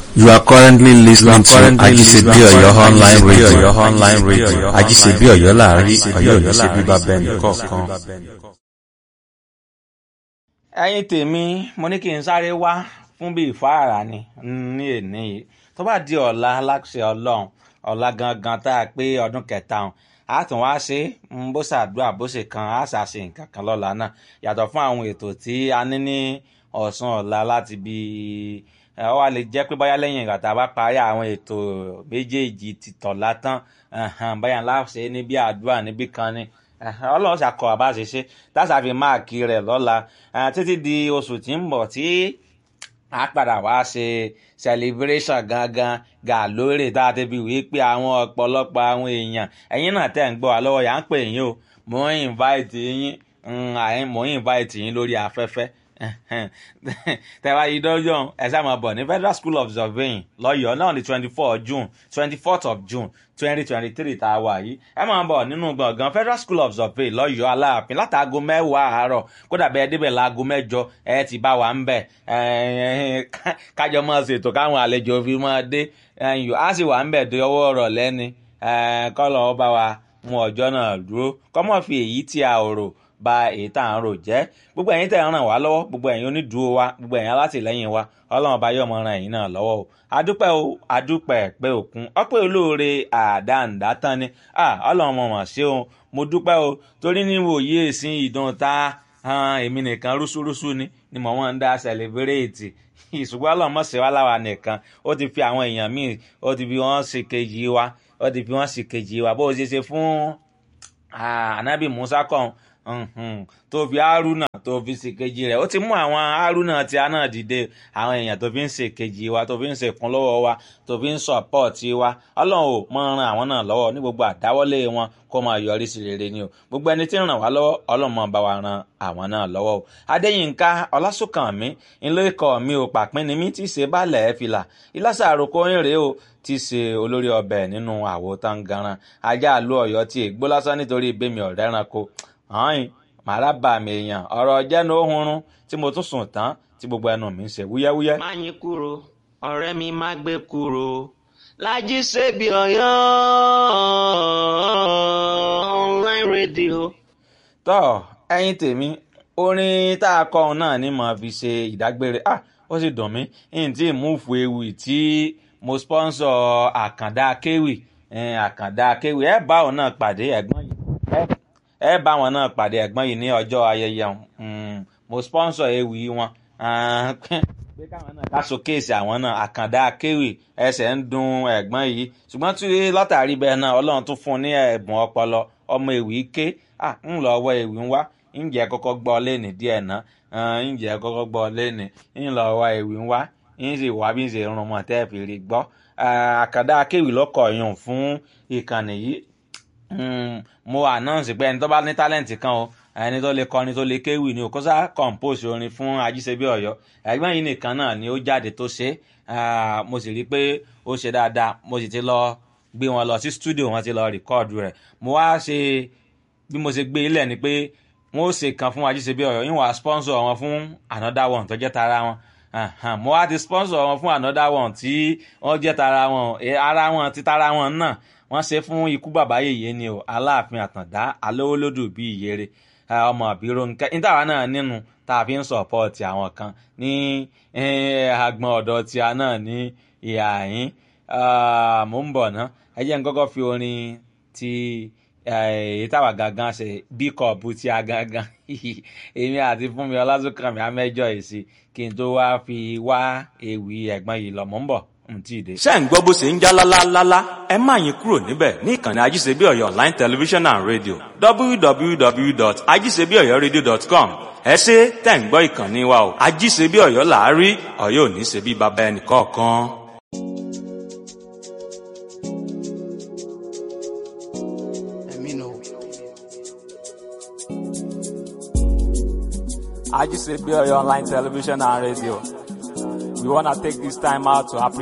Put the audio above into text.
You are currently listening to currently Ajisebi listening to Oyo online Ajisebi radio. Oyo online radio. Ajisebi Oyo láàrin Ọ̀yọ́ Ọ̀yọ́ ní ṣe bíbá bẹ́ẹ̀ Ọ̀yọ́ ní ṣe nìkọ̀ọ̀kan. bíbá bẹ́ẹ̀ nìkọ̀ọ̀kan. ẹ̀yin tèmi mo ní kí n sáré wá fún bíi ìfáàrà ni ní èní yìí tó bá di ọ̀la aláṣẹ ọlọ́run ọ̀la gangan tá a pé ọdún kẹta ọ̀hún a tún wá ṣe é bó ṣàdúrà bó ṣe kan a ṣàṣe nǹkan kan lọ́la náà yàtọ̀ fún àwọn ètò tí a ní ní ọ̀sán ọ̀la láti bí ẹ ọ wá lè jẹ́ pé báyá lẹ́yìn ìgbà tá a bá parí àwọn ètò méjèèjì ti tọ̀la tán ẹ̀hẹ̀n, báyà ńlá ṣe é níbi àdúrà níbí kan ni ẹ̀hẹ̀n, ọlọ́run ṣàkọ àbá ṣe ṣe táṣà fi máàkì rẹ̀ lọ́la ẹ̀, títí di oṣù tí ń bọ̀ tí a padà wá ṣe celebration gangan gà lórí tá a ti fi wí pé àwọn ọ̀pọ̀lọpọ̀ àwọn èèyàn ẹ̀yin náà tẹ̀ ń gbọ́ wa lọ́wọ́ yà ń pè yín o mò ń invite yín mm, àyìn mò ń invite yín lórí afẹ́fẹ́ tẹ̀wá yìí dọ́jọ́ ẹ sáà máa bọ̀ ní federal school of surveying lọ́yọ̀ọ́ náà ní twenty four june twenty fourth of june twenty twenty three tá a wà yìí ẹ máa bọ̀ nínú gbọ̀ngàn federal school of surveying lọ́yọ̀ọ́ aláàfin látàgò mẹ́wàá àárọ̀ kódà bẹ́ẹ̀ débẹ̀ láago mẹ́jọ ẹ ti bá wa ń bẹ̀ kájọ máa ṣètò káwọn àlejò fi máa dé ẹ̀yìn á sì wà ń bẹ̀ dé ọwọ́ ọ̀rọ̀ lẹ́ni kọ́lọ̀ ọba wa mú ọjọ́ náà dúró kọ́mọ́ fi èyí tí a ò rò ba èyí tá à ń rò jẹ́ gbogbo ẹ̀yin tẹ̀ ń ràn wá lọ́wọ́ gbogbo ẹ̀yin onídùúró wa gbogbo ẹ̀yin alátìlẹ́yìn wa ọlọ́run ọba yóò mọ ran ẹ̀yin náà lọ́wọ́ o adúpẹ́ o adúpẹ́ pé òkun ọpẹ́ olóore àdáǹdá tán ni ah ọlọ́run mọ̀ mọ̀ ṣé o mo dúpẹ́ o torí níwò yí èsìn ìdán ta han èmi nìkan rúṣúrúṣú ni ni mò ń dá sẹlẹbírẹ́ẹ̀tì ìṣùgbọ́n ọlọ́run mọ̀ ṣe wá láwa nìkan ó ti fi àwọn èèyàn míì ó ti fi wọ́n ṣe kejì wa ó ti fi wọ́n ṣe kejì wa bó o ṣe ṣe fún anabi musa kan Mhm. tó fi haruna tó fi ṣèkejì rẹ̀ ó ti mú àwọn haruna tí a náà dìde àwọn èèyàn tó fi ń ṣèkejì wa tó fi ń ṣèkún lọ́wọ́ wa tó fi ń sọ̀pọ̀tì wa ọlọ́run ò mọ ran àwọn náà lọ́wọ́ ní gbogbo àdáwọ́lé wọn kó máa yọrí sí rere ni o gbogbo ẹni tí ń ràn wá lọ́wọ́ ọlọ́run máa bá wa ran àwọn náà lọ́wọ́ o adéyínká ọlásùnkànmí ńlọ ikọ̀ mi ò pàpín ni mí tí í ṣe bálẹ̀ ẹ̀ fìlà ìlàsà àròkọ ń rèé o tí í ṣe olórí ọbẹ̀ nínú àwo tangaran ajá àlú ọ̀yọ́ tí ègbó lásán nítorí ìbémi ọ̀rẹ́ ẹranko hàn màrá bà mí èèyàn ọ̀rọ̀ jẹ́nu ohunrun tí mo tún sùn tán tí gbogbo ẹnu mi ń ṣe wúyẹ́wúyẹ́. má yín kúrò ọ̀rẹ́ mi má gbé kúrò lájí ṣèbí ọ̀yọ́ online radio. tọ́ ẹyin tèmi orin tá a kọ́ ọ náà ni mo fi ṣe ìdágbére ah ó sì dùn mí n tí múùfù ewì tí mo sponsor àkàndá kéwì eh, àkàndá kéwì ẹ bá òun náà pàdé ẹ̀gbọ́n yìí ẹ ẹ bá wọn náà pàdé ẹ̀gbọ́n yìí ní ọjọ́ ayẹyẹ um, mo sponsor ewì wọn ah, pé káwọn náà ká showcase àwọn náà àkàndá akéwì ẹsẹ̀ ń dun ẹ̀gbọ́n yìí ṣùgbọ́n tí látàrí bẹ́ẹ̀ náà ọlọ́run tún fún un ní ẹ̀bùn ọpọlọ ọmọ ewì ké ah, ń lọ ọwọ́ ewì ń wá ǹjẹ́ kọ́kọ́ gbọ́ lẹ́nì díẹ̀ náà ǹjẹ́ kọ́kọ́ gbọ́ lẹ́nì ń lọ ọwọ́ ewì ń wá ń sì wá bí ń ṣe rún mọ́ tẹ́ fi rí gbọ́ àkàndá akéwì lọ́kọ̀ yùn fún ìkànnì yìí Mm, mo announce pé ẹni tó bá ní talent kan o ẹni tó lè kọrin tó lè kéwì ni o kó sá compose orin fún ajíṣebí ọ̀yọ́ ẹ̀gbọ́n yìí nìkan náà ni ó jáde tó ṣe é mo sì rí i pé ó ṣe dáadáa mo sì ti lọ gbé wọn lọ sí studio wọn ti lọ rìkọ́ọ̀dù rẹ̀ mo wá ṣe bí mo ṣe gbé ilẹ̀ ni pé wọ́n ó ṣe kan fún ajíṣebí ọ̀yọ́ yín wà sponsor wọn fún another one tó jẹ́ tara wọn mo wá ti sponsor wọn fún another one tí wọ́n jẹ́ tara wọn ara wọn ti tara wọn náà wọ́n ṣe fún ikú bàbá yèyé ni o aláàfin àtàndá alówólódù bíi ìyèrè ọmọ àbírò nǹkan nítawà náà nínú tá a fi ń sọ̀pọ̀tì àwọn kan ní agbọn ọ̀dọ̀ tí a náà ní ìhà yín mò ń bọ̀ ná ẹ jẹ́ n kọ́kọ́ fi orin ti èyí táwa gangan ṣe bí kọ̀ọ̀bù tí a gangan èmi àti fúnmi ọlásùnkànmí amẹ́jọ èsì kí n tó wá fi wá ewì ẹ̀gbọ́n yìí lọ mò ń bọ̀ ṣé ń gbọ́ bó ṣe ń já lálálálá ẹ má yín kúrò níbẹ̀ ní ìkànnì ajíṣebí ọ̀yọ́ online television and radio www.ajíṣebíọ̀yọ́radio.com ẹ ṣe tẹ̀ ń gbọ́ ìkànnì wa o ajíṣebí ọ̀yọ́ làárí ọ̀yọ́ ò ní ṣe bí baba ẹnì kọ̀ọ̀kan. ajíṣebí ọ̀yọ́ online television and radio we wanna take this time out to appreciate.